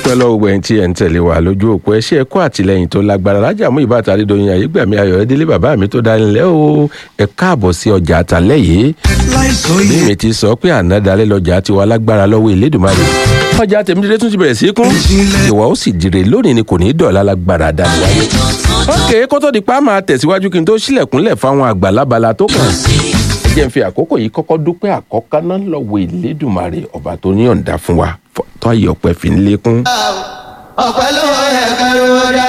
dúpẹ́ lọ́wọ́ gbẹ̀yìn tí ẹ̀ ń tẹ̀lé wa lójú òpó ẹ ṣé ẹ kú àtìlẹyìn tó lágbára lájà mú ìbátan adédọ̀yìn àyígbàmí ayọ̀ ẹdílé bàbá mi tó dánilẹ̀ o ẹ káàbọ̀ sí ọjà àtàlẹ́ yìí bí mi ti sọ pé àná dalẹ́ lọ́jà ti wà lágbára lọ́wọ́ Elédùmarè ọjà tèmídìrẹ́ tún ti bẹ̀rẹ̀ sí kún ìwà ó sì dire lónìí ni kò ní í dọ̀la lágbára dání wáyé ókè kótó di pa máa tẹ̀síwájú kí n tó sílẹ̀kùnlẹ̀ fáwọn àgbà lábala tó kàn jẹ́ n fi àkókò yìí kọ́kọ́ dúpẹ́ àkọ́kọ́ náà lọ́wọ́ Elédùmarè ọba tó ní ọ̀ǹda fún wa tó ayé ọpẹ́ fi ń lékún. ọpẹ́ ló yẹ kẹrù dá.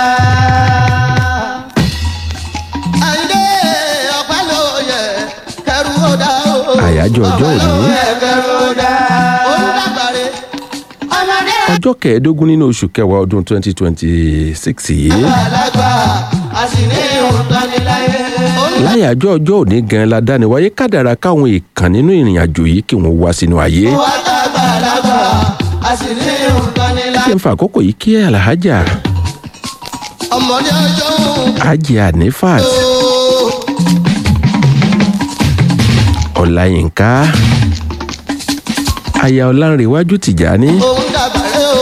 àyìndé ọpẹ́ ló yẹ kẹrù dá o. àyájọ́ ọjọ́ ọpẹ́ ló òní yẹ kẹrù dá. ó ń dàgbàre ọmọdé ọjọ́ kẹẹ̀ẹ́dógún nínú oṣù kẹwàá ọdún twenty twenty six yìí àgbàlagbà a sì ní òótọ́ ní láyé. ó ń láyàjọ́ ọjọ́ òní gan la dáni wáyé kádàrá káwọn èèkàn nínú ìrìn àjò yìí kí wọ́n wá sínú ayé. wá dàgbàlagbà a sì ní òótọ́ ní ẹ láyé. jẹ́ n fa àkókò yìí kí alhaja ọmọdé ọjọ́ òun hajj anifat ọláyínká aya ọlánrewájú tìjání òun dàgbàre o.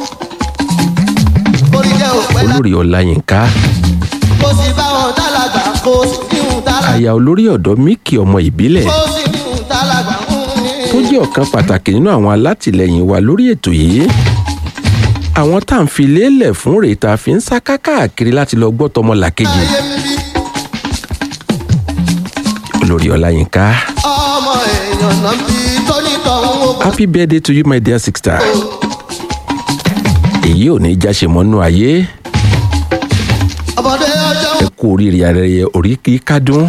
orí jẹ́ òpẹ́ lá olórí ọláyínká kó sì bá wọn dálàgbà kó sì ní òun dálàgbà. aya olórí ọ̀dọ́ míkì ọmọ ìbílẹ̀ kó sì ní òun dálàgbà ń ní. tó jẹ́ ọ̀kan pàtàkì nínú àwọn alátìlẹyìn wa lórí ètò yìí àwọn tá à ń fi lélẹ̀ fún rèé tá a fi ń sá káàkiri láti lọ gbọ́ tọmọ làkejì ayé mi bí olórí ọláyínká ọmọ èèyàn náà bí tóní tọ̀hún ó bọ̀. happy birthday to you my dear sister èyí ò ní jáṣe mọ́nú ayé ọmọdé ọjọ́ ẹ kú oríire ayẹyẹ orí kí kádùn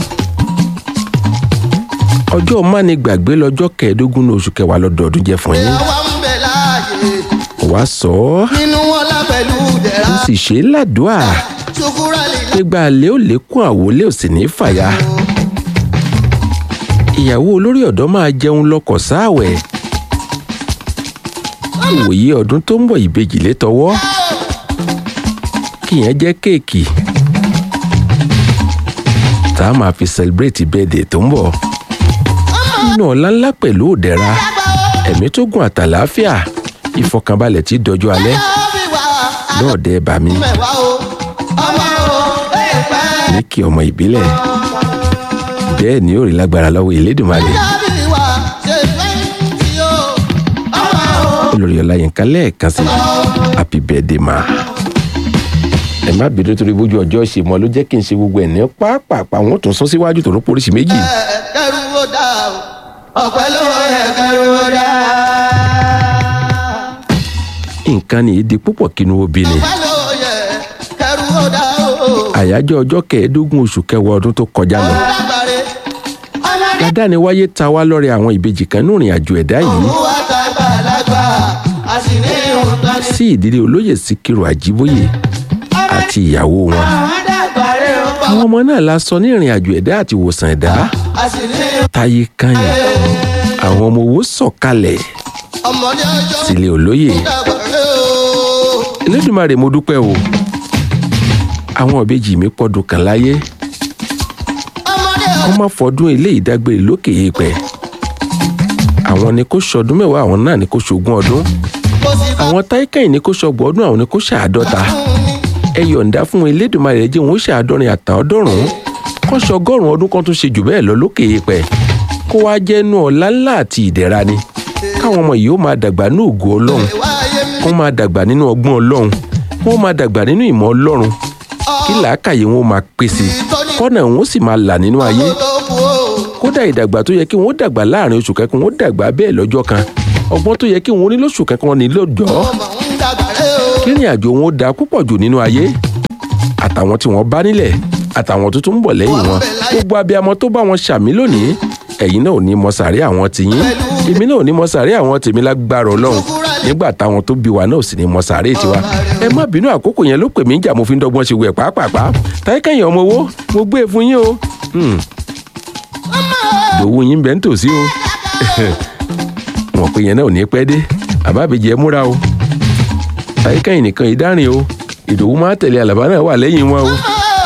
ọjọ́ mání gbàgbé lọ́jọ́ kẹẹ̀ẹ́dógún ní oṣù kẹwàá lọ́dọọdún jẹ́ fún yín àwa ń bẹ láàyè wàá sọ ọ́ nínú wọn lápẹ̀lú dẹ̀ra ó sì ṣe é ládùúà ṣùkúrà lílá gbégbá alẹ́ ò lékún àwọlé ò sì ní fàyà ìyàwó olórí ọ̀dọ́ máa jẹun lọ́kọ̀ sáàwẹ̀ ìwòye ọdún tó ń bọ̀ ìbejì létọwọ́ kìyẹn jẹ́ kéèkì tá a máa fi celebrate birthday tó ń bọ̀ nínú ọ̀la ńlá pẹ̀lú òdẹ̀ra ẹ̀mí tó gùn àtàlàáfíà ìfọkànbalẹ̀ tí dọjọ́ alẹ́ bí wà lọ́ọ̀dẹ̀ bà mí mẹ́wàá o ọmọ o èèpẹ̀ ní kí ọmọ ìbílẹ̀ bẹ́ẹ̀ ni ó rí lágbára lọ́wọ́ Elédùmarè bí wà ṣe fẹ́ tí o ọmọ o olórí ọláyínká lẹ́ẹ̀kan sí happy birthday ma. ẹ má bínú torí bójú ọjọ́ ṣe mọ́ ló jẹ́ kí n ṣe gbogbo ẹ̀ ní pápápá wọn tún sún síwájú tó ló poríṣi méjì. kẹrù ó dá o ọpẹ́ ló yẹ kẹrù ó dá nǹkan ní ìdí púpọ̀ kínú obì ni. ọpẹ́ ló yẹ kẹrù ó dá o àyájọ́ ọjọ́ kẹẹ̀ẹ́dógún oṣù kẹwàá ọdún tó kọjá lọ. lágbàre ọmọdé dáadáa wáyé ta wá lọ́rẹ àwọn ìbejì kan ní ìrìn àjò ẹ̀dá yìí wà dàgbàlagbà a sì ní òótọ́ ní. sí ìdílé olóyè síkírù àjíbóyè àti ìyàwó wọn. àwọn dàgbàre ó bọ̀ àwọn ọmọ náà la sọ ní ìrìn àjò ẹ̀dá àti ìwòsàn ẹ̀dá a sì ní táyé kányìn àwọn ọmọ owó sọ̀kalẹ̀ ọmọdé ọjọ́ sílé olóyè dàgbàre o. Elédùmarè mo dúpẹ́ o àwọn ìbejì mi pọ̀dún kan láyé ọmọdé wọ́n má fọdún eléyìí dágbére lókè èèpẹ̀ àwọn ni kó ṣọdún mẹ́wàá àwọn náà ni kó ṣogún ọdún kò sí bá àwọn táìkẹ́yìn ni kó ṣọgbọ̀n ọdún àwọn ni kó ṣàádọ́ta ẹ yọ̀ǹda fún Elédùmarè jẹ́ wọn ó ṣàádọ́rin àtàọ́dọ́rùn-ún kó ṣọgọ́rùn-ún ọdún kan tó ṣe jù bẹ́ẹ̀ lọ lókè èèpẹ̀ kó wá jẹ́nu ọ̀la ńlá àti ìdẹ̀ra ni káwọn ọmọ yìí ó máa dàgbà ní ògo Ọlọ́run ìwà ayé mi wọ́n máa dàgbà nínú ọgbọ́n Ọlọ́run wọ́n máa dàgbà nínú ìmọ̀ Ọlọ́run kí làákàyè wọn ó máa pèsè kọ́nà wọn ó sì máa là nínú ayé tó kú o. kódà ìdàgbà tó yẹ kí wọn ó dàgbà láàrin oṣù kẹkùn wọn ó dàgbà bẹ́ẹ̀ lọ́jọ́ kan ọgbọ́n tó yẹ kí wọn ó ní lóṣù kẹkùn wọn ní lọ́jọ́ ọmọ ń dàgbàre o. kí ìrìn àjò wọn ó da púpọ̀ jù nínú ayé àtàwọn tí wọ́n bá nílẹ̀ àtàwọn tó tún ń bọ̀ lẹ́yìn wọn gbogbo abiyamọ tó bá wọn ṣàmì lónìí ẹ̀yin náà ò ní mọ sàárè àwọn tiyín èmi náà ò ní mọ sàárè àwọn tèmi lágbára Ọlọ́run nígbà táwọn tó bí wa náà ò sì ní mọ sàárè tiwa ẹ má bínú àkókò yẹn ló pè mí jà mo fi ń dọ́gbọ́n ṣe wẹ̀ pàápàá táyé kẹ́yìn ọmọ owó mo gbé e fún yín o Hmm. ìdòwú yín bẹ́ẹ̀ ń tòsí o mọ̀ pé yẹn náà ò ní pẹ́ dé àbábẹ́jì ẹ múra o táyé kẹ́yìn nìkan ìdárìn o ìdòwú máa tẹ̀lé àlàbá náà wà lẹ́yìn wọn o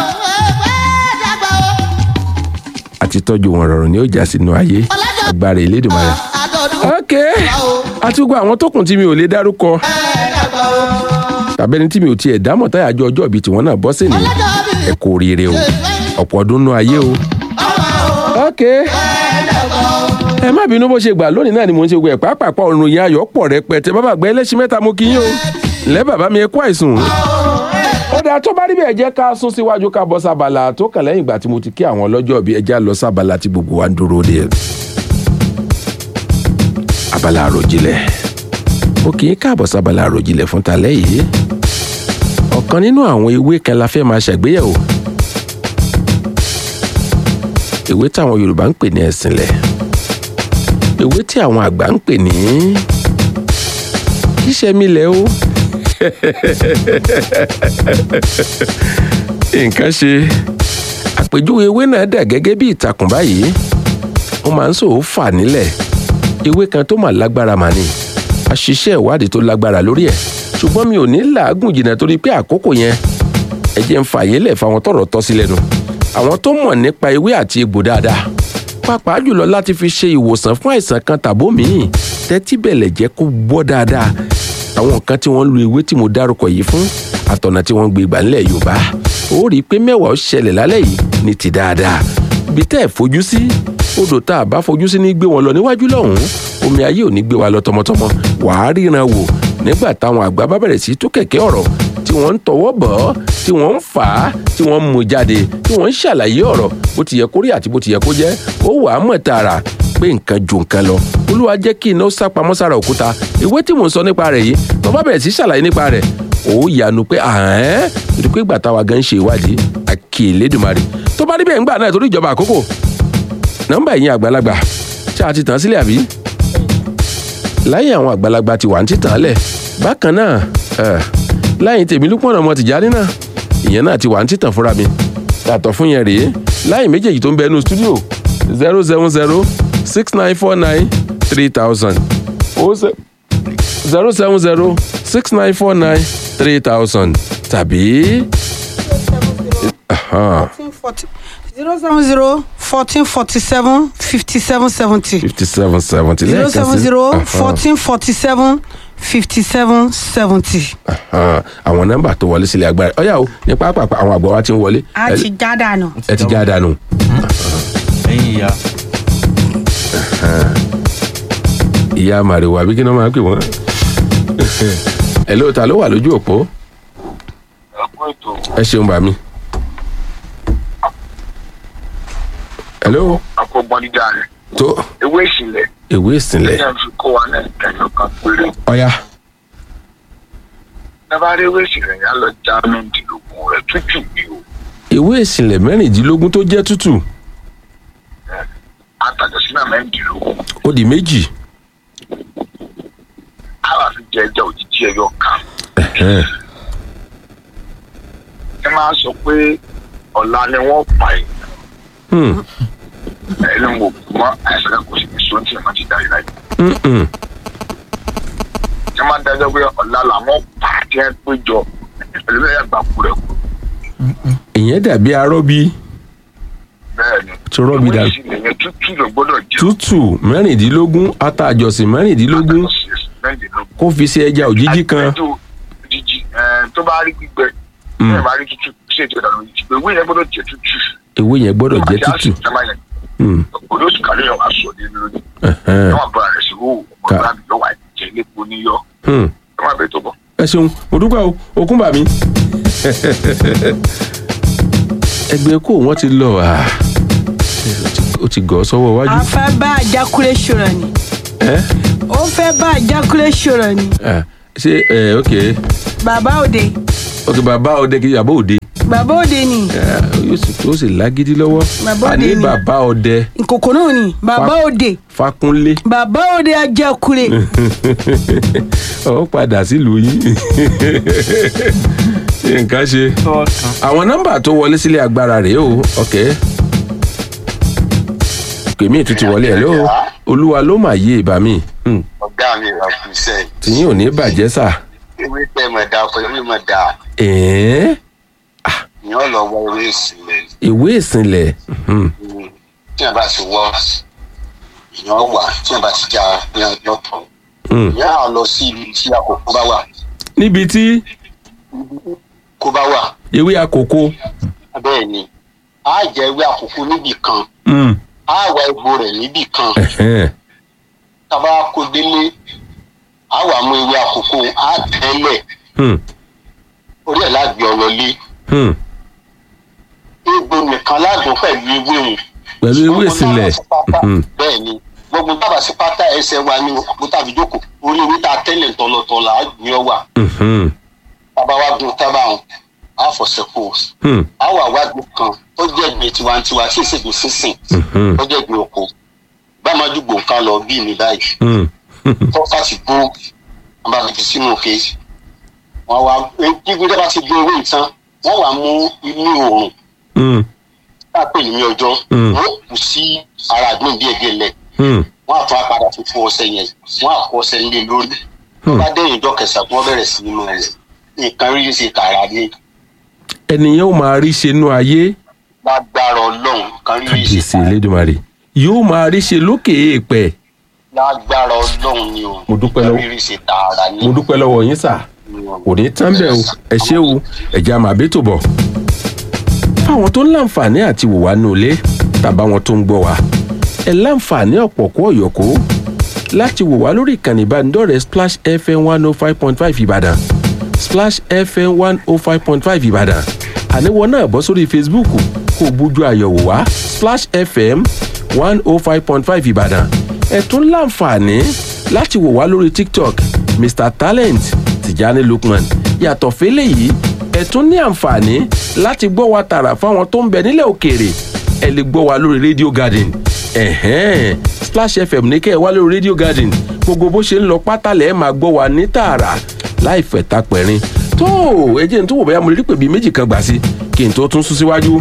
àti tọ́jú wọn rọrùn ni ó já sínú ayé agbára Elédùmarè. àdọ̀dún ok àtúgbò àwọn tó kùn tí mi ò lè dárúkọ ẹ̀ẹ́dàgbà tàbí ẹni tí mi ò tiẹ̀ dámọ̀ táyà àjọ ọjọ́ ìbí tiwọn náà bọ́ sí ni ẹ kú oríire o ọ̀pọ̀ ọdún nú ayé o. ok ẹ má bínú bó ṣe gbà lónìí náà ni mò ń ṣe gbọ́ ẹ̀ pàápàá ọ̀run yẹn ayọ̀ pọ̀ rẹpẹtẹ bàbá àgbẹ̀ ẹlẹ́sìn mẹ́ta mo kí yín o lẹ́ bàbá mi ẹ kú àìsùn ó dáa tó bá rí bẹ́ẹ̀ jẹ́ ká sún síwájú ká bọ́ sábàlà tó kàn lẹ́yìn ìgbà tí mo ti kí àwọn ọlọ́jọ́ bíi ẹja lọ sábàlà tí gbogbo wa ń dúró de abala àròjinlẹ̀ ó kì í káàbọ̀ sábàlà àròjinlẹ̀ fún talẹ́ yìí ọ̀kan nínú àwọn ewé kan la fẹ́ máa ṣàgbéyẹ̀wò ewé táwọn Yorùbá ń pè ní ẹ̀sìnlẹ̀ ewé tí àwọn àgbà ń pè ní kíṣẹ́milẹ̀ o nǹkan ṣe àpèjúwe ewé náà dà gẹ́gẹ́ bí ìtàkùn báyìí ó máa ń sòó fà nílẹ̀ ewé kan tó mà lágbára mà ní àṣìṣe ìwádìí tó lágbára lórí ẹ̀ ṣùgbọ́n mi ò ní làágùn jìnnà torí pé àkókò yẹn ẹ jẹ́ ń fààyè lẹ̀ fáwọn tọ́rọ̀ tọ́ sí lẹ́nu àwọn tó mọ̀ nípa ewé àti egbò dáadáa pàápàá jùlọ láti fi ṣe ìwòsàn fún àìsàn kan tàbó míì tẹ́tí bẹ̀lẹ̀ jẹ́ kó gbọ́ dáadáa àwọn nǹkan tí wọ́n lu ewé tí mo dárúkọ yìí fún àtọ̀nà tí wọ́n gbé gbà ńlẹ̀ Yorùbá ó rí i pé mẹ́wàá ó ṣẹlẹ̀ lálẹ́ yìí ní ti dáadáa ibi tẹ́ ẹ̀ fojú sí odò tá a bá fojú sí ní gbé wọn lọ níwájú lọ́hùn-ún omi ayé ò ní gbé wa lọ tọmọtọmọ wàá ríran wò nígbà táwọn àgbà bá bẹ̀rẹ̀ sí tú kẹ̀kẹ́ ọ̀rọ̀ tí wọ́n ń tọwọ́ bọ̀ ọ́ tí wọ́n ń fà á tí wọ́n ń mú jáde tí wọ́n ń ṣàlàyé ọ̀rọ̀ bó ti yẹ kó rí àti bó ti yẹ kó jẹ́ ó wà á mọ̀ tààrà pé nǹkan ju nǹkan lọ olúwa jẹ́ kí iná sá pamọ́ sára òkúta ìwé tí mò ń sọ nípa rẹ̀ yìí tó bá bẹ̀rẹ̀ sí ṣàlàyé nípa rẹ̀ ó yanu pé àhẹ́n ìdí pé ìgbà táwa gan ṣe ìwádìí àkè Elédùmarè tó bá rí bẹ́ẹ̀ ńgbà náà torí ìjọba àkókò nọ́mbà ẹ̀yin àgbàlagbà ṣé a ti tàn sílẹ̀ àbí láyé àwọn àgbàlagbà ti wà ní títàn lẹ̀ bákan náà láyé tèmi Lúpọ̀nà ọmọ Tìjání náà ìyẹn náà ti wà ní títàn fúnra mi yàtọ̀ fún yẹn rèé láyé méjèèjì tó ń bẹ nínú stúdíò zero seven zero six nine four nine three thousand zero seven zero six nine four nine three thousand tàbí. zero seven zero fourteen forty seven fifty seven seventy. fifty seven seventy zero seven zero fourteen forty seven fifty seven seventy. àwọn nọ́mbà tó wọlé sílẹ̀ agbára ọ̀yà o ní pápápá àwọn àgbà wa ti ń wọlé. a ti já dànù. ẹ ti já dànù. ẹ̀yin ìyá ìyá màrìwò àbí kí ni wọ́n máa ń pè wọ́n. ẹ̀ ló ta ló wà lójú òpó. ẹ ṣeun bàmí. hello. àkọ́gbọ́n dídá rẹ̀ tó ewé ìsìnlẹ̀ ìwé ìsìnlẹ̀ ẹ̀yà fi kó wa náà kẹyọ kan péré ọ̀yà dábàá rí ewé ìsìnlẹ̀ yẹn á lọ já mẹ́rìndínlógún rẹ̀ tútù bí o ìwé ìsìnlẹ̀ mẹ́rìndínlógún tó jẹ́ tútù àtàjọ sínú mẹ́rìndínlógún ó di méjì. á wà fi jẹ ẹja òjijì ẹyọ kan Ẹ̀hẹ́n. ẹ máa sọ pé ọ̀la ni wọ́n pa ẹ̀ Hmm. ẹni wò mọ́ àìsàn kan kò sì ní sọ́ńtì ẹ̀ má ti darí láyé Mm-mm. ẹ máa dájọ́ pé ọ̀la làwọn pa á tí ẹ péjọ ẹlẹ́yà gbà kú rẹ̀ kú ìyẹn dàbí arọ́bí bẹ́ẹ̀ ni Tí rọ́bì dà- ewé ìsìnlẹ̀ yẹn tútù ló gbọ́dọ̀ jẹ́ tútù mẹ́rìndínlógún ata àjọsìn mẹ́rìndínlógún mẹ́rìndínlógún kó fi ṣe ẹja òjijì kan àti ẹjọ́ òjijì ẹ̀, tó bá rí gbígbẹ Mm. ẹ bá rí tútù ṣé ètò ìdàgbà òjijì ewé yẹn gbọ́dọ̀ jẹ́ tútù ewé yẹn gbọ́dọ̀ jẹ́ tútù. Hmm. olóṣù kàlẹ́ yẹn wà sọ ní lórí Ẹ̀hẹ́n. ẹ wà bọ́ra rẹ̀ sí wò ọmọ Ká- ìgbà mi yọ wà jẹ́ lépo níyọ Hmm. ẹ má bẹ tó bọ̀. ẹ ṣeun mo dúpẹ́ o okun bà mí. ẹgbẹ́ kó wọ́n ti lọ à ó ti gọ̀ ọ́ sọ́wọ́ a iwájú. fẹ́ bá àjákulẹ̀ ṣòro ni ẹ ó fẹ́ bá àjákulẹ̀ ṣòro ni ẹ ṣe ẹ ok bàbá òde ok bàbá ọdẹ kì í yàbọ̀ òde bàbá òde ni ẹ, yóò sì tó sì lágídí lọ́wọ́ Bàbá òde àní ni. bàbá ọdẹ ìkòkò náà ni bàbá Fa- òde Fákúnlé bàbá òde àjákulẹ̀ ọ padà sílùú yín nǹkan ṣe tọ́ọ̀tàn àwọn nọ́mbà tó wọlé sílé agbára rèé o ok pèmí ìtútù wọlé ẹ ló olúwa ló mà yé ìbá mi Hmm. ọ̀gá mi wà fún iṣẹ́ yìí. tìyín ò ní bàjẹ́ sà ewé tẹ́ mọ̀ dáa fún ewé mọ̀ dáa ẹ̀ẹ́n ìyẹn lọ wọ ewé ìsìnlẹ̀ ìwé ìsìnlẹ̀ Hmm. tí wọ́n bá ti wọ́ ìyẹn wà tí wọ́n bá ti já ìyẹn lọ́tọ̀ Hmm. ìyẹn á lọ sí ibi tí àkókò bá wà níbi tí kó bá wà ewé àkókò bẹ́ẹ̀ ni á jẹ ewé àkókò níbì kan mm, á wá egbò rẹ̀ níbì kan ẹ̀hẹ́n, tábà kó délé á wà mú ewé àkókò á tẹ́lẹ̀ hmm, orí ẹ̀ lágbè ọlọ́lé hmm. egbò nìkan ládùn pẹ̀lú ewé òun pẹ̀lú ewé ìsìnlẹ̀ mhm, bẹ́ẹ̀ ni gbogbo tábà sí pátá ẹsẹ̀ wa ní àpótá àbíjókòó orí ewé tá a tẹ́lẹ̀ tọ̀lọ̀tọ̀lọ̀ á gbé ọ wà mhm, tábà wá gun tábà hàn á fọ̀sẹ̀ kó hmm, á wà wájú kan tó jẹ́ ìgbé tiwantiwa tí ìṣègùn sísìn mhm, tó jẹ́ ìgbé oko bá máa dùgbò nǹkan lọ bí mi báyìí hmm, tó fà sí gbó wọn bá fi sínú òkè wọn wá gbígbé tó bá ti gbé owó ìtàn wọn wà mú inú oòrùn hmm, tá a pè ní ọjọ́ Mm. wọn kù sí ara àgbọn díẹ̀ díẹ̀ lẹ̀ hmm, wọn àtún apàdà fi fún ọṣẹ yẹn wọn àkọ ọṣẹ nílé lórí wọn bá dẹ̀yìn ìjọ kẹsàn-án wọn bẹ̀rẹ̀ sí nínú rẹ̀ nǹkan rí ṣe kàrà ní ènìyàn ó máa rí ṣe nú ayé lágbára ọlọ́run nǹkan rí ṣe kàbíyèsí kàrà elédùnmarè yóò máa rí ṣe lókè èèpẹ̀ lágbára ọlọ́run ni o Mo dúpẹ́ lọ́wọ́- nǹkan rí ṣe tààrà ní mo dúpẹ́ lọ́wọ́ yín sà kò ní tán bẹ́ẹ̀ o ẹ ṣé o ẹ̀jẹ̀ àmà bí tó bọ̀. fáwọn tó ń láǹfààní àti wò wá nù ilé tàbá wọn tó ń gbọ́ wá ẹ láǹfààní ọ̀pọ̀ kó ọ̀yọ̀kó láti wò wá lórí ìkànnì ìbánidọ́rẹ̀ẹ́ splash fm one oh five point five ìbàdàn splash fm one oh five point five ìbàdàn àníwọ̀ náà bọ́ sórí facebook kó o bójú àyẹ̀wò wá splash fm one oh five point five ìbàdàn ẹ tún láǹfààní láti wò wá lórí tiktok mr talent tìjání lukman yàtọ̀ fẹ́lẹ̀ yìí ẹ tún ní àǹfààní láti gbọ́ wa tààrà fáwọn tó ń bẹ nílẹ̀ òkèèrè ẹ lè gbọ́ wa lórí radio garden ẹ̀hẹ́n splash fm ní kẹ́ ẹ wá lórí radio garden gbogbo bó ṣe ń lọ pátálẹ̀ ẹ máa gbọ́ wa ní tààrà láì fẹ̀ta pẹ̀rin tó ẹ jẹ́ n tó wò bóyá mo lè rí pè bí méjì kan gbà sí kí n tó tún sún síwájú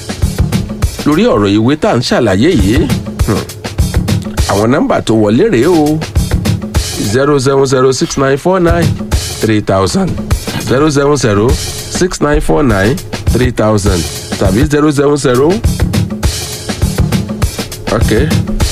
lórí ọ̀rọ̀ ìwé tá à ń ṣàlàyé yìí hmm, àwọn nọ́mbà tó wọlé rèé o zero seven zero six nine four nine three thousand zero seven zero six nine four nine three thousand tàbí zero seven zero ok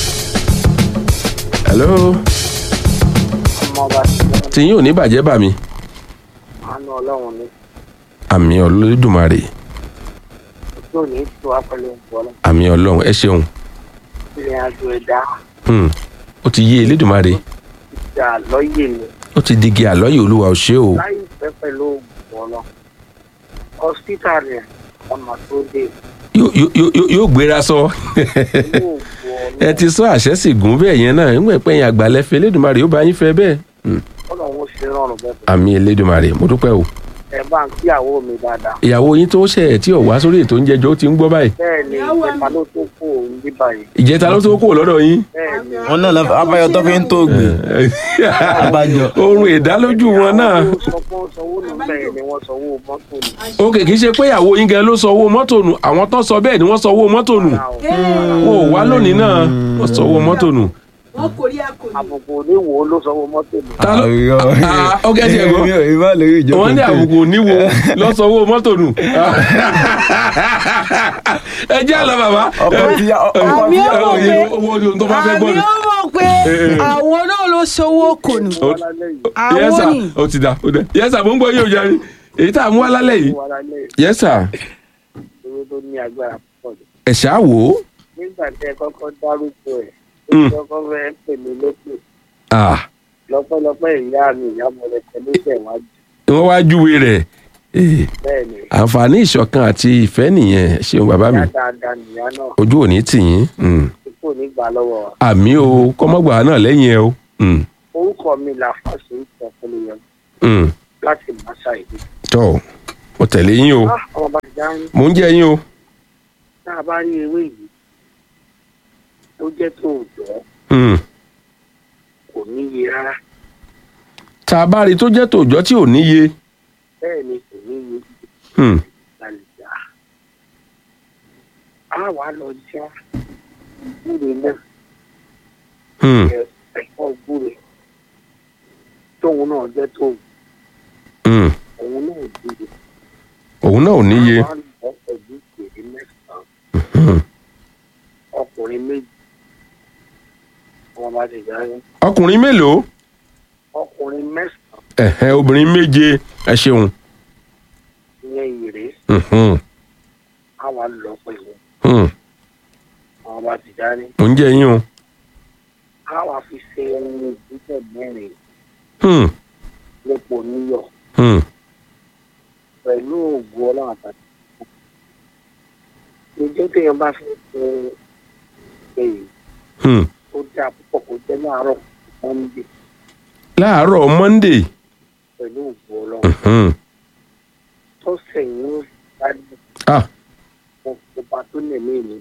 hello ọmọọba tìyín ò ní bàjẹ́ bà mí àánú ọlọ́run ní àmì olódùmarè ojú òní tó wá pẹ̀lú ìpọ́nlọ́ àmì ọlọ́run ẹ ṣeun ìrìn àjò ẹ̀dá Hmm, ó ti yé elédùmarè ìjà lọ́yè ni ó ti digi àlọ́yè olúwa ò ṣe o láì pẹ́ pẹ̀lú ìpọ́nlọ́ hospital rẹ̀ ọmọ tó dé Yóò- yóò- yóò yóò gbéra sọ yóò bu ẹ ọlọ́ ti sọ àṣẹ sì gùn bẹ́ẹ̀ yẹn náà ń pẹ́ yẹn àgbàlẹ́fẹ́ elédùmarè ó bá yín fẹ́ bẹ́ẹ̀ Hmm, ọlọ́run ó ṣe rọrùn bẹ́ẹ̀ àmì elédùmarè mo dúpẹ́ o ẹ bá ń kíyàwó mi dáadáa ìyàwó yín tó ṣe ẹ̀ tí ò wá sórí ètò oúnjẹ jọ ó ti ń gbọ́ báyìí bẹ́ẹ̀ ni ìjẹta ló tó kó òun bí báyìí ìjẹta ló tó kúrò lọ́dọ̀ yín bẹ́ẹ̀ ni wọn náà lọ- abáyọ tó fi ń tó gbé abájọ. oorun ìdálójú wọn náà àwọn sọ pé wọ́n sanwó nù bẹ́ẹ̀ ni wọ́n sanwó mọ́tò nù ó kè kí ṣe pé ìyàwó yín gan ló sọ owó mọ́tò nù àwọn tó sọ bẹ́ẹ̀ ni wọ́n sọ owó mọ́tò nù wọn ò wá lónìí náà wọ́n sọ owó mọ́tò nù. wọn kò rí àkòrí. àbùkù oníwò ló sanwó mọ́tò nù ta ló Ah, ó kẹ́ tiẹ̀ gbọ́ ìmọ̀ lórí ìjọba wọ́n ní àbùkù níwo lọ sọ owó mọ́tò nù. ẹ jẹ́ àlọ́ bàbá. ọkọ tí ọkọ àmì tí ó mọ̀ pé owó ni ohun tó bá fẹ́ gbọ́ àmì ni. ó mọ̀ pé àwọn náà ló ṣòwò kò nù. Ó- lálẹ́ yìí Yes, àwọn sir. ni ó ti dà ó dẹ yẹ́sà mo ń gbọ́ yóò jáde èyí tá a mú wá lálẹ́ yìí wà lálẹ́ yìí yẹ́sà owó tó ní agbára púpọ̀ jù. ẹ̀ ṣáà wò ó. nígbà tí ẹ kọ́kọ́ dárúkọ ẹ̀ Mm. ó kọ́kọ́ fẹ́ pè mí lókè Ah, lọ́pọ̀lọpọ̀ ìyá mi ìyá mo rẹ̀ tẹ̀lé ìṣẹ̀wájú wọ́n wá júwe rẹ̀ Eh, bẹ́ẹ̀ ni àǹfààní ìṣọ̀kan àti ìfẹ́ nìyẹn ẹ ṣeun bàbá mi ìyá dáadáa nìyá náà ojú òní tì yín Mm. tí kò ní gbà lọ́wọ́ wa. àmì o kọ́mọ́gbà náà lẹ́yìn ẹ o Mm. orúkọ mi là fàṣẹ ìtọ́kùnrin yẹn Mm. láti màṣá ìlú. tọ́ mo tẹ̀lé yín o Ah, ọmọ bá ti dá ń mò ń jẹ́ yín o tá a bá rí ewé yìí tó jẹ́ tó òjọ́ Mm. kò níye rárá tá a bá rí i tó jẹ́ tòòjọ́ tí ò níye bẹ́ẹ̀ ni kò níye Mm. lálejò á wàá lọ já nílé náà Mm. ẹ ẹ̀fọ́ gbúre tóun náà jẹ́ tóun Mm. òun náà dúró. òun náà ò níye Àwọn àlùbọ́ pẹ̀lú ìpèrè mẹ́sàn-án Mm. ọkùnrin méjì wọn bá ti jáde ọkùnrin mélòó ọkùnrin mẹ́sàn-án ẹ̀hẹ́n obìnrin méje ẹ ṣeun ìyẹn ìrè Mhm, àwa lọ pẹ̀lú mhm. àwọn ọba tìjáni mò ń jẹ yín o àwa fi ṣe ohun ìbílẹ̀ mẹ́rin Hmm, lẹ́pọ̀ níyọ̀ hmm. pẹ̀lú òògùn ọlọ́run àtàkì. ìjọ téèyàn bá fẹ́ ṣe èyí Hmm. ó dáa púpọ̀ kó jẹ́ láàárọ̀ mọ́ndé láàárọ̀ monday pẹ̀lú òògùn ọlọ́run Mhm. tó sẹ̀yìn ó dájú ah fún ọba tó nẹ̀mí mi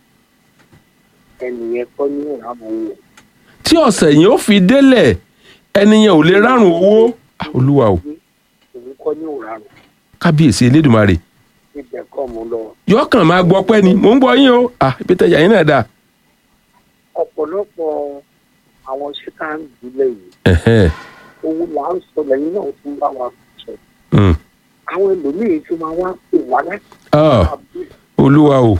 ẹnìyẹn kọ́ ní ìrànwọ́ wò tí ọ̀sẹ̀ yìí ó fi délẹ̀ ẹni yẹn ò lè rárùn owó Ah, olúwa o òun kọ́ ní ìrànwọ́ kábíyèsí elédùnmarè ibẹ̀ kọ́ mo lọ. yọkàn máa gbọ́ pẹ́ ni mò ń gbọ́ yín o ah ibi tẹ̀yà yín náà dà ọ̀pọ̀lọpọ̀ àwọn ṣẹ́ká ń dúlẹ̀ yìí Ẹ̀hẹ́n. owó là ń sọ lẹ́yìn náà tún bá wa sọ Hmm. àwọn ẹlòmíín tí máa wá pè wá láti Ah, àbí olúwa o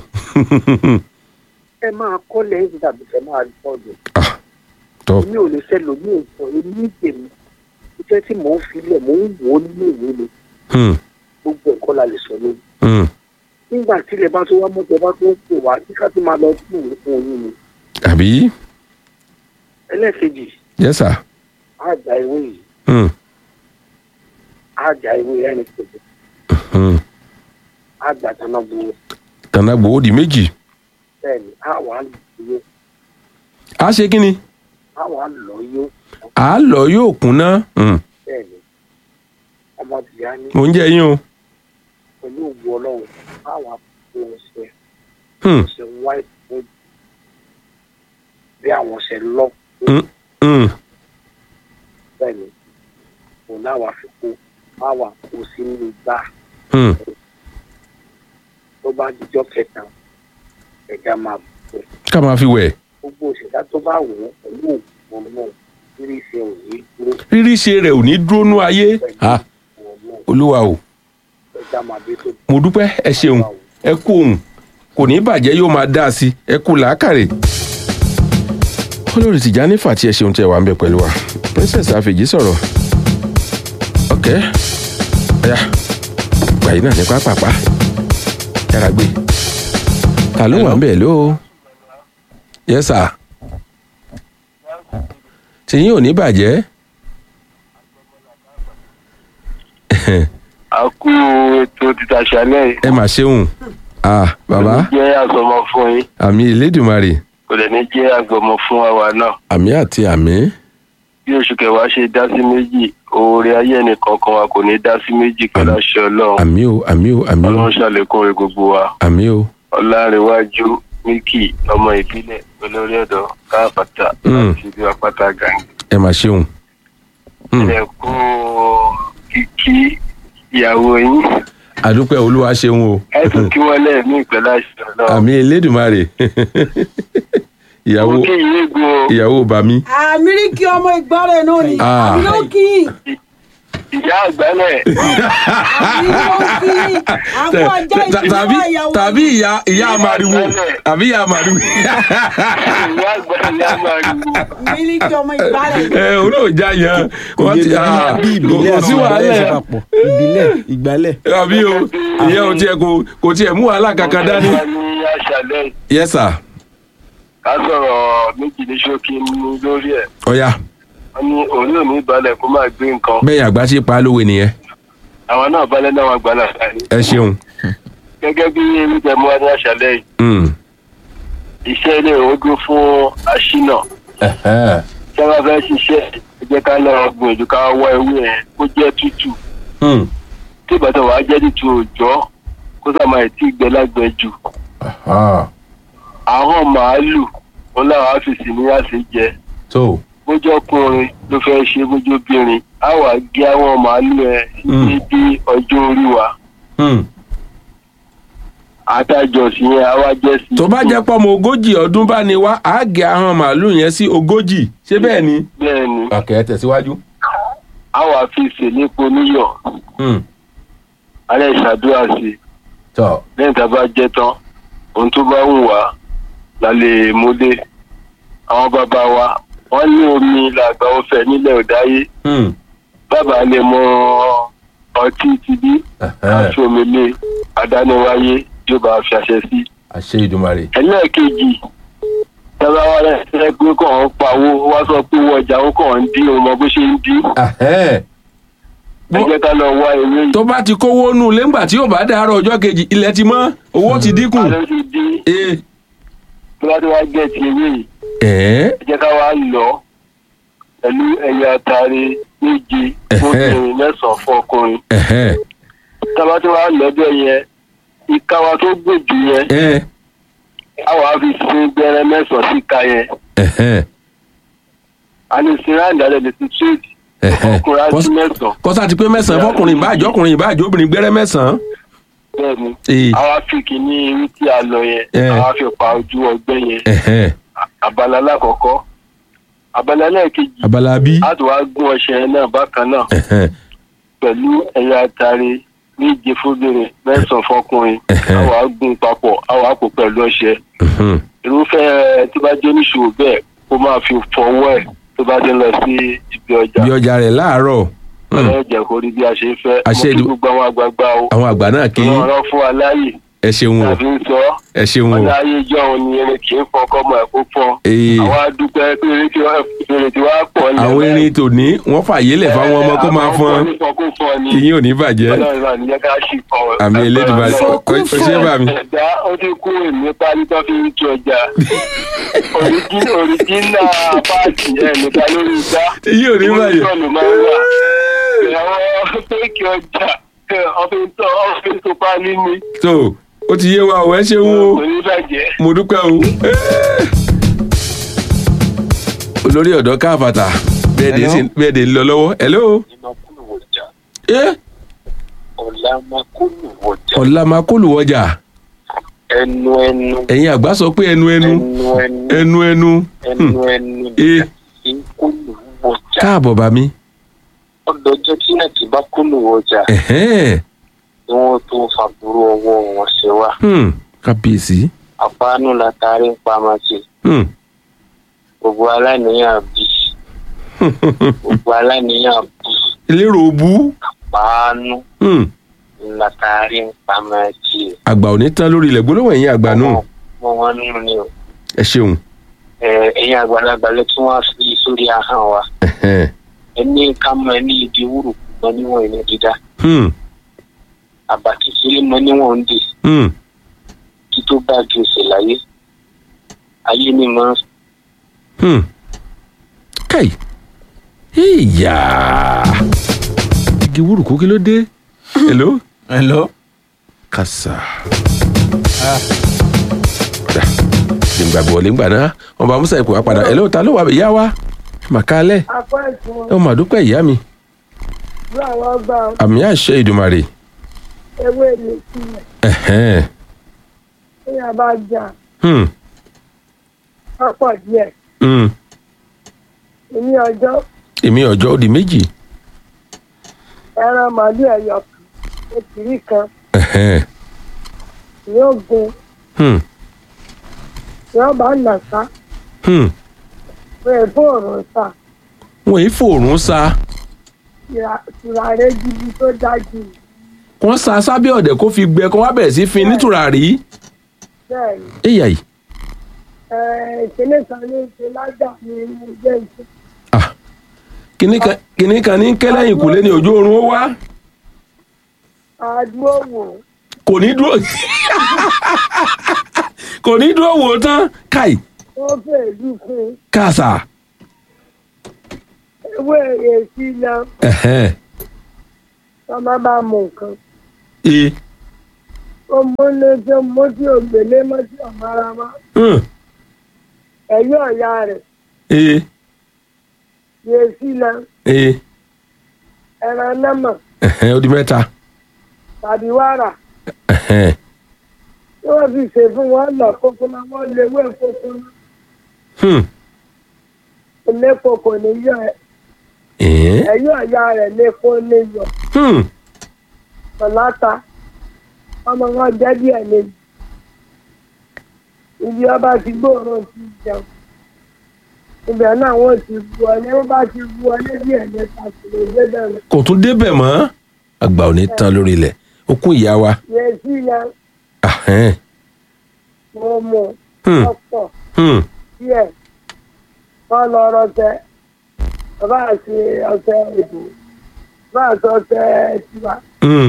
ẹ máa kọ́ lẹ́yìn tàbí fẹ́ máa rìpọ́ọ̀dù Ah, tọ́ èmi ò lè fẹ́ lòmíín sọ èmi tèmi iṣẹ́ tí mò ń filẹ̀ mò ń wò ó nínú ìwé mi Hmm, gbogbo ẹ̀kọ́ la lè sọ lónìí hmm. nígbà tí ilẹ̀ bá tó wá mọ́tò bá tó ń pè wá kí ká tó máa lọ sí ìwé fún oyún mi àbí ẹlẹ́ẹ̀kejì yes sir á gba ìwé yìí Hmm, á gba ìwé ẹni kejì hmm. á gbà tánà bu tànà gbòó di méjì bẹ́ẹ̀ ni á wà á lò a ṣe kí ni á wà á lọ yó à á lọ yóò kúnná Hmm, bẹ́ẹ̀ ni ọmọ tìyá ní mò ń jẹ yín o pẹ̀lú ògùn ọlọ́run á wà á fi ọṣẹ Hmm, ọṣẹ white wood bí àwọn ọṣẹ lọ hmm, hmm. bẹ́ẹ̀ ni òun náà wà fi kó á wà kó sínú igbá Hmm. tó bá jíjọ́ kẹta ẹ̀já máa bọ̀ ká máa fi wẹ̀ gbogbo òṣèlú tó bá wò ó pẹ̀lú ògùn náà rírí ṣe òní dúró rírí ṣe rẹ̀ ò ní dúró nú ayé Ah, ògùn náà olúwa o ẹ̀já máa bí tó mo dúpẹ́ ẹ ṣeun ẹ kú ohun kò ní bàjẹ́ yóò máa dá a sí ẹ kú làákàrè. olórí Tìjání Fàtí ẹ ṣeun tí ẹ wà ń bẹ pẹ̀lú wa princess àfèjì sọ̀rọ̀ ok ọ̀yà gbàyìn náà ní pápápá yàrá gbé ta ló wà ń bẹ̀ ló yes sir tìyín ò ní bàjẹ́ a kú ètò títa ṣálẹ̀ ẹ mà ṣeun ah bàbá jẹ́ àgbọ̀mọ fún yín àmì Elédùmarè kò lè ní jẹ́ àgbọ̀mọ fún àwa náà àmì àti àmì bí oṣù kẹwàá ṣe dá sí méjì oore ayé ẹnìkankan wa kò ní dá sí méjì pẹ̀lú àṣẹ ọlọ́run àmì o àmì o àmì o ọlọ́run ṣàlékún rẹ̀ gbogbo wa àmì o ọlárẹ̀wájú míkì ọmọ ìbílẹ̀ olórí ọ̀dọ́ káàpàtà Mm. àti ibi àpáta gàǹgì ẹ mà ṣeun Mm. ẹ kú kíkí ìyàwó yín àdúpẹ́ olúwa ṣeun o ẹ tún kí wọ́n lẹ́ẹ̀mí pẹ̀lú àṣẹ ọlọ́run àmì Elédùmarè ìyàwó mo kí yín gun o. ìyàwó bàmí àmíríkì ọmọ ìgbọ́rẹ̀ náà ni Ah. àmì ló kí yín ìyá àgbálẹ̀ àmì ló kí yín àwọn ọjà tàbí ìdílé ìyàwó tàbí ìyá ìyá àmàriwo àbí ìyá àmàriwo ìyá àgbálẹ̀ àmàlù. àmíríkì ọmọ ìgbọ́rẹ̀ ẹ òun náà já yan wọn ti ah, bí ìbílẹ̀ kò sí àti wàhálà ìgbàlẹ̀ ṣe papọ̀ ìbílẹ̀ ìgbàlẹ̀. àbí o ìyẹn ò tiẹ̀ kò kò tiẹ̀ mú wàhálà kankan dání. Wọ́n ní àṣàlẹ̀ yes sir ká sọ̀rọ̀ méjì ní ṣókí ní lórí ẹ̀. ọ̀ya wọ́n ní òun ò ní balẹ̀ kó máa gbé nǹkan. bẹ́ẹ̀ àgbà ṣe pa á lówe nìyẹn àwọn náà balẹ̀ náà wà gbálà sáyé. ẹ ṣeun. gẹ́gẹ́ bí ewúrẹ́ mú wá ní àṣàlẹ̀ yìí Mm. iṣẹ́ ilé ìwógún fún aṣínà Ẹ̀hẹ́. tí wọ́n fẹ́ ṣiṣẹ́ ẹ jẹ́ ká lọ gbìyànjú ká wá ewé yẹn kó jẹ́ tútù Mm. tí ìbátan wàá jẹ́ tútù òòjọ́ kó sàmà ẹ̀ tí ìgbẹ́ lágbẹ́ jù. Ah. àwọn màálù wọn làwọn á fi sí ní àṣejẹ tó bójú ọkùnrin ló fẹ́ ṣe bójú obìnrin á wà gé àwọn màálù ẹ Mm. sí bí ọjọ́ orí wa Mm. àtàjọ sí yẹn á wá jẹ́ sí. tó bá jẹ́ pọ́mọ ogójì ọdún bá ní wá á gé ahọ́n màálù yẹn sí ogójì ṣé bẹ́ẹ̀ ni. bẹ́ẹ̀ ni ọ̀kẹ́ tẹ̀síwájú. á wà fi ṣèlépo níyọ̀ Mm. alẹ́ ìṣàdúrà sí i tọ́ lẹ́yìn tá a bá jẹ́ tán ohun tó bá wù wá la lè múlé àwọn bàbá wa wọ́n ní omi làgbà ọ̀fẹ́ nílẹ̀ òdáyé Mm. bá dábàá lè mọ ọtí ti bí Ẹ̀hẹ́n. aṣọ omele adániwáyé yóò bá fi àṣẹ sí. àṣẹ ìdùmarè. ẹlẹ́ẹ̀kejì dábàá wà lẹ́sẹ̀ pé kàn ń pawó wá sọ pé owó ọjà ó kàn ń dín òun mọ bó ṣe ń dín. Ẹ̀hẹ́n. ẹ jẹ́ ká lọ wá ewé yìí. tó bá ti kówó nù lẹ́ngbà tí yóò bá dàárọ̀ ọjọ́ kejì ilẹ̀ ti mọ́ owó ti dínkù. alẹ́ ti dín ee tó bá ti wá gẹ̀ ti ewé yìí. ẹ̀ẹ́ ẹ jẹ́ ká wá lọ pẹ̀lú ẹ̀yà àtàrí méje fóbìnrin mẹ́sàn-án fún ọkùnrin. ẹ̀hẹ́n tábà tí wàá lọ́dọ̀ yẹn ìka wa tó gbòjù yẹn ẹ̀ a wàá fi sin gbẹrẹ mẹ́sàn-án sí ìka yẹn ẹ̀hẹ́n a ní sin ráńdì alẹ́ lè ti tírèdì ẹ̀hẹ́n. ọkùnrin á sí Kọ́s- mẹ́sàn-án kọ́sá ti pé mẹ́sàn-án fọkùnrin ìbáàjọ́ ọkùnrin ìbáàjọ́ obìnrin gbẹ́rẹ́ mẹ́sàn-án. bẹ́ẹ̀ ni Ee. a wá fi kìíní irú tí a lọ yẹn Eh. a wá fi pa ojú ọgbẹ́ yẹn ẹ̀hẹ́n abala alákọ̀ọ́kọ́ abala lẹ́ẹ̀kejì abala bí. a tún wá gún ọṣẹ yẹn náà bákan náà ẹ̀hẹ́n pẹ̀lú ẹ̀yà àtàrí méje fóbìnrin mẹ́sàn-án fọkùnrin Ẹ̀hẹ́. a wàá gún papọ̀ a wàá pò pẹ̀lú ọṣẹ mhm. irúfẹ́ tó bá jẹ́ oníṣòwò bẹ́ẹ̀ kó máa fi fọwọ́ ẹ̀ tó bá ti ń lọ sí ibi ọjà bí ọjà rẹ̀ láàárọ̀ Hmm. ọlọ́run jẹ́ kó rí bí a ṣe ń fẹ́ Àṣẹ mo kí ìlú- gbogbo àwọn àgbààgbà o àwọn àgbà náà kì í wọ́n rán fún wa láàyè ẹ ṣeun o tàbí ń sọ ẹ ṣeun o ọ̀nà ayé ìjọ òun ni erin kì í fọ kọ́mọ ẹ̀ kó fọ́ Ee. àwọn adúpẹ́ pé eré tí wọ́n fèrè tí wọ́n á pọ̀ lẹ́nu àwọn erin tòní wọ́n fàyè lẹ̀ fáwọn ọmọ kó máa fọ́n kí yín ò ní bàjẹ́ ọlọ́run náà níjẹ́ ká ṣì kọ́ ọ. àmì elédùnmarè Ọlọ́run o o ṣe bá mi. ẹ̀dá ó ti kú èmi pálí tó fi ń kí ọjà Origi- òrìjínà páàkì ẹ̀ nìkan lórí igbá yín ò ní bàjẹ́. ìwọ́n máa ń wà àwọn péèkì ọjà ọ̀fìn tó ọ̀fìn tó pálí ni tó ó ti yé wa o ẹ ṣeun o kò ní bàjẹ́. mo dúpẹ́ o. olórí ọ̀dọ́ káfàtà bẹ́ẹ̀ de sí- bẹ́ẹ̀ de ń lọ lọ́wọ́ hello. ẹ ọ̀làmàkùnúwọ̀jà ọ̀la máa kó lù wọjà ẹnu ẹnu ẹ̀yin àgbà sọ pé ẹnu ẹnu ẹnu ẹnu ẹnu ẹnu ẹnu ẹnu ee ìkùnúwọ̀jà káàbọ̀ bá mi. ọdọọjọ́ tí náà ti bá kùnúwọ̀jà ẹ̀hẹ́n ni wọ́n tó fàbúrò ọwọ́ wọn ṣe wá hmm, kábíyèsí. àpánú látàrí ń pamọ́ sí Hmm. gbogbo aláníyàn bí gbogbo aláníyàn bí elérò bú. àpánú Hmm. látàrí ń pamọ́ sí àgbà ò ní tán lórí ilẹ̀ gbólóhùn ẹ̀yin àgbà náà mọ wọn nínú ni o ẹ ṣeun. ẹ ẹ̀yin àgbàlagbà lẹ tí wọ́n fi sórí ahọ́n wa Ẹ̀hẹ́n. ẹni ká mọ ẹni ìdí wúrù mọ níwọ̀n ìní dídá Hmm. àbá kékeré mọ níwọ̀n ń dè Hmm. kí tó bá ju òsè láyé ayé ni mọ Hmm. kai ìyá igi wúrùkú kí ló dé hello hello. kàsà gbàgbọ́ lẹ́gbà náà wọn bá musa ìpò wa padà hello ta ló wà ìyá wa màkálẹ̀ apá ìfún ẹ ò mà dúpẹ́ ìyá mi bí àwọn ọgbà àmì àṣẹ ìdùmarè ewé mi sílẹ̀ Ẹ̀hẹ́n. ní àbá jà Hmm. pápọ̀ díẹ̀ Hmm. ní ọjọ́ èmi ọjọ́ ó di méjì ẹran màálù ẹ̀yọ̀ kan ètìrí kan Ẹ̀hẹ́n. yóò gun Hmm. yóò bá nà sá Hmm. pé fóònù sá wọ́n yìí fòrùn sa tùràrẹ́ gidi tó dájú wọ́n sa sábẹ́ ọ̀dẹ̀ kó fi gbẹ kó wá bẹ̀rẹ̀ sí fi nítùràrí bẹ́ẹ̀ ni èyà yìí ìpínlẹ̀ kan ní ṣe lájà ní ilé iṣẹ́ ah kìnní kan kìnní kan ní kẹlẹ́yìn kùlé ní ojú oorun ó wá àdúró wò kò ní dúró kò ní dúró wò ó tán káì wọ́n fèèlú fún kàṣà ewé èsì náà ẹ̀hẹ́n wọ́n má bá mú nǹkan e ó mú ní tí ó mú tí ò gbélé mọ́ tí ò mara mọ́ hàn ẹ̀yọ́ ọ̀ya rẹ̀ e èsì náà e ẹran námà ẹ̀hẹ́n ó di mẹ́ta tàbí wàrà ẹ̀hẹ́n tí wọ́n fi ṣe fún wọn lọ kókó náà wọ́n lé wé kókó náà hmm elépo kò ní yọ ẹ ẹ̀hẹ́n ẹ̀yọ́ ọ̀ya rẹ̀ lépo ní yọ hmm pọ̀láta ọmọ wọn jẹ́ díẹ̀ lẹ́yìn ibi ọba ti gbóòórùn ti jẹun ibẹ̀ náà wọ́n ti bu ọlé wọ́n bá ti bu ọlé bí ẹ̀mẹ́ta kò lè dé bẹ̀rẹ̀ kò tún débẹ̀ mọ́ àgbà ò ní tán lórí ilẹ̀ okun ìyá wa yẹn sí yẹn ahẹ́n, mo mú Hmm. ọ̀pọ̀ hmm, díẹ̀ wọ́n lọ rọtẹ bàbá àti ọtẹ ìbò bàbá àti ọtẹ tiwa hmm,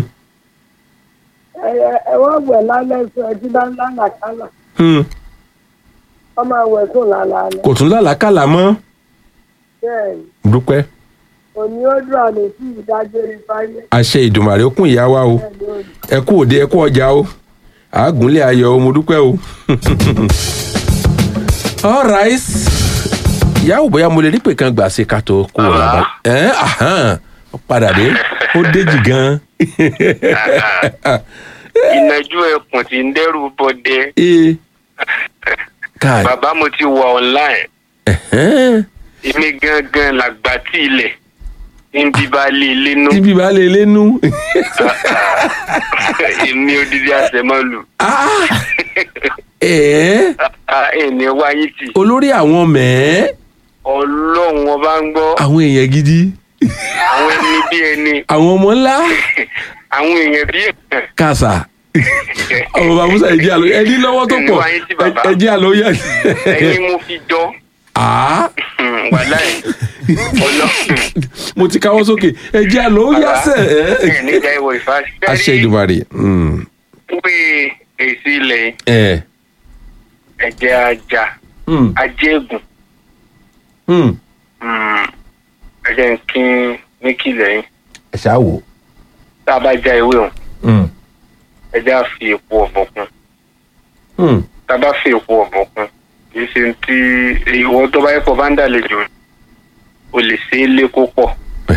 ẹ̀wọ́n wẹ̀ lálẹ́ sọ ẹtí bá ń lálàkálà hmm. wọ́n máa wẹ̀ sùn lálẹ́ kò tún lálàákàlà mọ́ bẹ́ẹ̀ ni dúpẹ́ òní ó dùn àlè sí ìdájọ́ ìfáyé àṣẹ ìdùmàrè okun ìyá wa o bẹ́ẹ̀ ni ó ní. ẹ kú òde ẹ kú ọjà o àágúnlé ayọ̀ o mo dúpẹ́ o. alright ìyáwó bóyá mo lè rí pé kan gbà sí ká tó kó o làbá ẹ ahàn ó padà dé ó déjì gan. ìnajú ẹkùn tí ń dẹ́rù bọdẹ ee káì bàbá mo ti wà online ẹ̀hẹ́n, èmi gangan làgbà tí ilẹ̀ ń bí bá lé ilé nú tí bíbá lè lénu. èmi odidi àṣẹmọ́lù ẹ̀ẹ́ ẹni wáyé tì olórí àwọn mẹ́ẹ́ ọlọ́run ọba ń gbọ́ àwọn èèyàn gidi àwọn ẹni bí ẹni àwọn ọmọ ńlá àwọn èèyàn bí èèyàn kàṣà ọmọ bàbá musa ẹjẹ àlọ ẹni lọ́wọ́ tó pọ̀ Wáyé tí bàbá. ẹjẹ àlọ yà ẹni mo fi jọ á wàhálà ẹ̀ ọlọ́run mo ti káwọ́ sókè ẹjẹ àlọ yà sẹ ẹ̀ nígbà ìwọ àṣẹ ìfàṣẹ ìdùmarè pé èsì ilẹ̀ ẹ ẹ̀jẹ̀ ajá ajéègùn ẹ̀jẹ̀ ń kín ní kìlẹ̀ yín ẹ ṣáà wò tá a bá já ewé òun ẹ̀jẹ̀ á fi epo ọ̀bọ̀ kún tá a bá fi epo ọ̀bọ̀ kún kì í ṣe ti ìwọ tó bá yẹ kó bá ń dàlejò o lè ṣe é lé kó pọ̀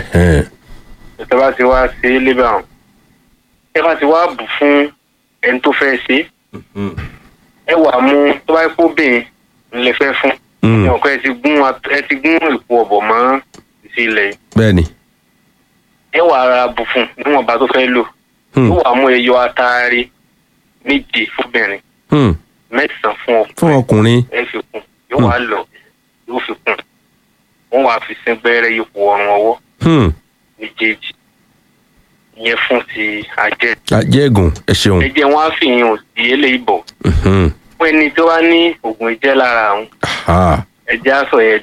tó bá ti wá ṣe é lé bá wọn ẹ bá ti wá bù fún ẹni tó fẹ́ ṣe é ẹ wà mú tó bá yẹ kó bẹ́ẹ̀ ńlẹ̀ fẹ́ fún ẹ ò kọ́ ẹ ti gún at- ẹ ti gún epo ọ̀bọ̀ mọ́ sí ilẹ̀ yìí bẹ́ẹ̀ni ẹ wà ara bù fún níwọ̀nba tó fẹ́ lò Hmm. ó wà mú ẹyọ ataare méje fúnbìnrin Hmm. mẹ́sàn-án fún ọkùnrin fún ọkùnrin ẹ fi kún yóò wá lọ yóò fi kún wọn wàá fi sín gbẹ́rẹ́ ipò ọrùn ọwọ́ Hmm. méjèèjì ìyẹn fún ti ajẹ́ ajẹ́gùn ẹ ṣeun ẹ̀jẹ̀ wọn á fi yín òsì eléyìí bọ̀ Mhm. fún ẹni tó wá ní oògùn ìjẹ́ lára àwọn Ah, ẹ̀jẹ̀ á sọ yẹn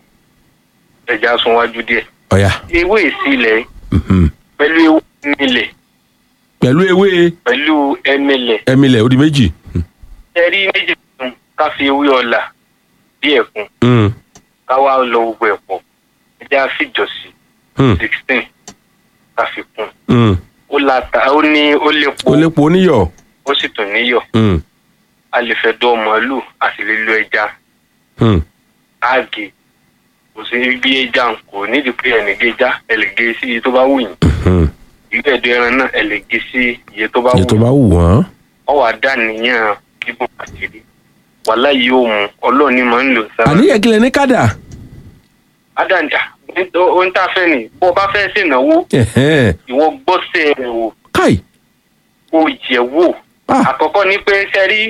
ẹ̀jẹ̀ á sún wájú díẹ̀ ọ̀yà ewé ìsílẹ̀ Mhm. pẹ̀lú ewé ẹmílẹ̀ pẹ̀lú ewé pẹ̀lú ẹmílẹ̀ ẹmílẹ̀ ó di méjì ẹ̀rí méjì tuntun ká fi ewé ọ̀là bí ẹ̀kún Hmm. ká wá lọ gbogbo ẹ̀ pọ̀ ẹ̀jẹ̀ á fìjọ sí Hmm. sixteen ká fi kún Hmm. ó láta ó ní ó lépo ó lépo oníyọ̀ ó sì tún níyọ̀ Hmm. a lè fẹ́ dọ́ màálù a sì lè lo ẹja Hmm. áàgì kò sí bí ẹja ń kò nídìí pé ẹnì gé já ẹ lè gé sí iye tó bá wù yín Hmm. ìgbẹ́ ẹ̀dọ̀ ẹran náà ẹ lè gé sí iye tó bá wù èyí tó yín bá wù wọ́n ọ wà dá nìyẹn bíbọ̀ àṣírí wàhálà yóò mú ọlọ́ọ̀ni máa ń lò sára. àníyàn kílẹ̀ ní kádà adanja ohun tá a fẹ́ ni bó o bá fẹ́ ṣènáwó Ẹ̀hẹ́n. ìwọ gbọ́sẹ̀ rẹ̀ wò káì o jẹ̀ wò Ah. àkọ́kọ́ ni pé sẹ́rí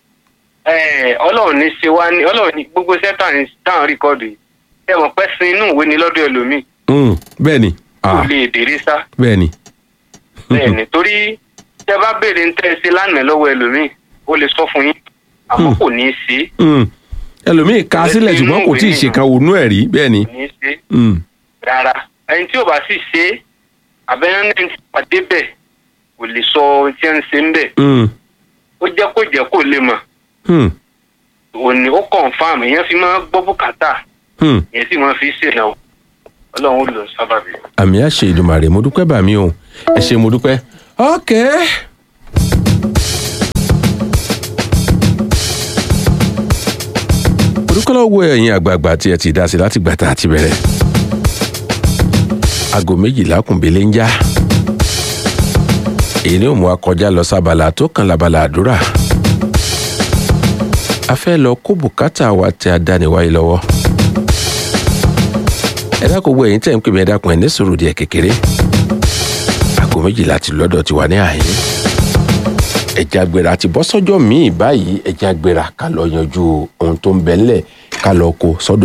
ọlọ́run ní ṣe wá ní ọlọ́run ní gbogbo sẹ́tà ní táwọn rìkọ́dù yìí ẹ mọ̀ pẹ́ sin inú ìwé ni lọ́dọ̀ ẹlòmíì Hmm. bẹ́ẹ̀ni kò Ah, lè dèrè sá bẹ́ẹ̀ni bẹ́ẹ̀ ni torí tẹ bá béèrè ń tẹ́ ẹ ṣe lánàá lọ́wọ́ ẹlòmíì ó lè sọ fún yín àmọ́ kò ní í ṣe é Hmm. ẹlòmíì ka Kò sílẹ̀ sí ṣùgbọ́n inú kò ìwé tí ì nìyẹn. ṣèkan ònú ẹ̀ rí bẹ́ẹ̀ni kò ní í ṣe é Hmm. rárá ẹni tí ò bá sì ṣe é àbẹ́rẹ́ ní ti pàdé bẹ̀ kò lè sọ ohun tí ẹ ń ṣe ń bẹ̀ Hmm. ó jẹ́ kó jẹ́ kó lè mọ̀ Hmm. òní ó confam èèyàn fi máa gbọ́ bùkátà Hmm. èèyàn sì máa fi ṣèlẹ̀ ọlọ́run ó lò ó sábàbí. àmì àṣẹ ìdùmàrè mo dúpẹ́ bàmí o ẹ ṣe mo dúpẹ́ ọ̀kẹ́. orúkọ lọ́wọ́ ẹ̀yin àgbààgbà tí ẹ ti dá sí láti gbàtà àti bẹ̀rẹ̀ aago méjìlá kùnbélé ń já èyí ni ó mú wa kọjá lọ sábàlá tó kàn lábala àdúrà a fẹ́ lọ kó bùkátà wa tẹ adániwáyé lọ́wọ́ ẹ dákun gbọ́ ẹ̀yin tẹ̀ ń pè mí ẹ dákun ẹ̀ ní sùúrù díẹ̀ kékeré aago méjìlá ti lọ́dọ̀ ti wà ní àyín ẹ̀jẹ̀ àgbèrà ti bọ́ sọ́jọ́ míì báyìí ẹ̀jẹ̀ àgbèrà ká lọ yanjú ohun tó ń bẹ ńlẹ̀ ká lọ kó sọ́dọ̀